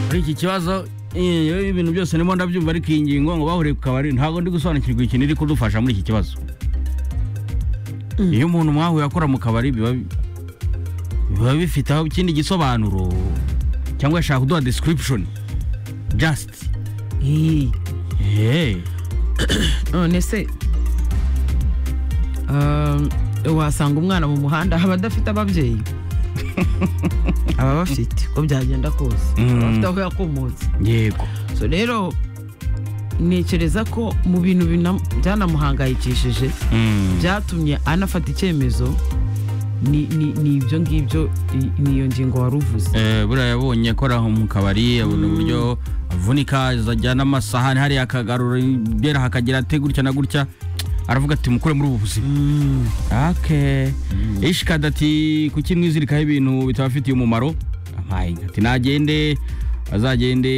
kuri iki kibazo eh, ibintu byose nimo ndabyumva ariko iyi ngingo ngo bahuriye ku kabari ntabwo ndi gusobanukirwa ikintu iri kudufasha muri iki kibazo iyo umuntu mwahuye akora mu kabari biba biba bifite aho ikindi gisobanuro cyangwa yashaka kuduha description just Eh, eh none se um, wasanga umwana mu muhanda aba adafite ababyeyi aba bafite uko byagenda kose Mm. aba afite aho yakomotse yego so rero ntekereza ko mu bintu bina- byanamuhangayikishije Mm. byatumye anafata icyemezo ni ni- ni ibyo ngibyo i- niyo ngingo wari uvuze Eh, buriya yabonye akora mu kabari abona uburyo avunika ajyana amasahani hariya akagarura ibera hakagira ate gutya na gutya aravuga ati mukure muri ubu buzima ake ishikada ati kuki mwizirikaho ibintu bitabafitiye umumaro amaye ati nagende azagende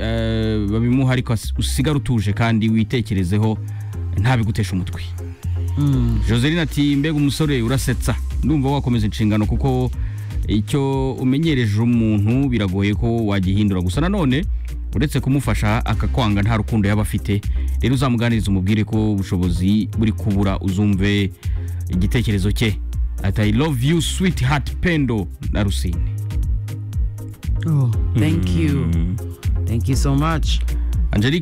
eh, babimuha ariko as- usigare utuje kandi witekerezeho ntabigutesha umutwe joseline ati mbega umusore urasetsa ndumva wakomeza inshingano kuko icyo umenyereje umuntu biragoye ko wagihindura gusa nanone uretse kumufasha akakwanga nta rukundo yaba afite rero uzamuganiriza umubwire ko ubushobozi buri kubura uzumve igitekerezo cye ati i love you sweet heart pendo na rusine Oh, thank you thank you so much angelique